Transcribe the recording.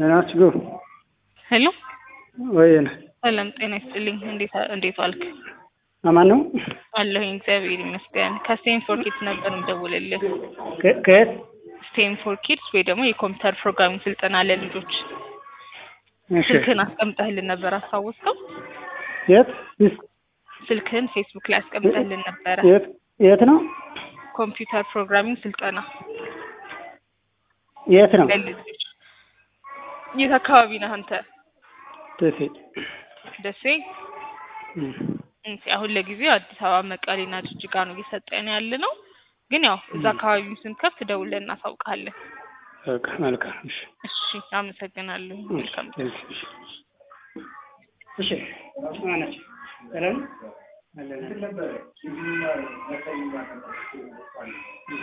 ደህና ናችሁ? ሄሎ ወይን ሰላም ጤና ይስጥልኝ። እንዴት እንዴት ዋልክ? አማን ነው? አለሁኝ እግዚአብሔር ይመስገን። ከስቴንፎር ኪድስ ነበር የምደውልልህ። ከ- ከየት? ስቴንፎር ኪድስ ወይ ደግሞ የኮምፒውተር ፕሮግራሚንግ ስልጠና ለልጆች እሺ። ስልክህን አስቀምጠህልን ነበር አስታወስከው? የት? ይስ- ስልክህን ፌስቡክ ላይ አስቀምጠህልን ነበረ። የት የት ነው? ኮምፒውተር ፕሮግራሚንግ ስልጠና የት ነው? ለልጆች። የት አካባቢ ነህ አንተ? ደሴ። ደሴ። እም። እንት አሁን ለጊዜው አዲስ አበባ፣ መቀሌና ጅጅጋ ነው እየሰጠን ያለ ነው። ግን ያው እዛ አካባቢ ስንከፍት ደውለን እናሳውቃለን። በቃ መልካም። እሺ። እሺ፣ አመሰግናለሁ። መልካም እሺ። እሺ። ማነች? ሰላም አለን።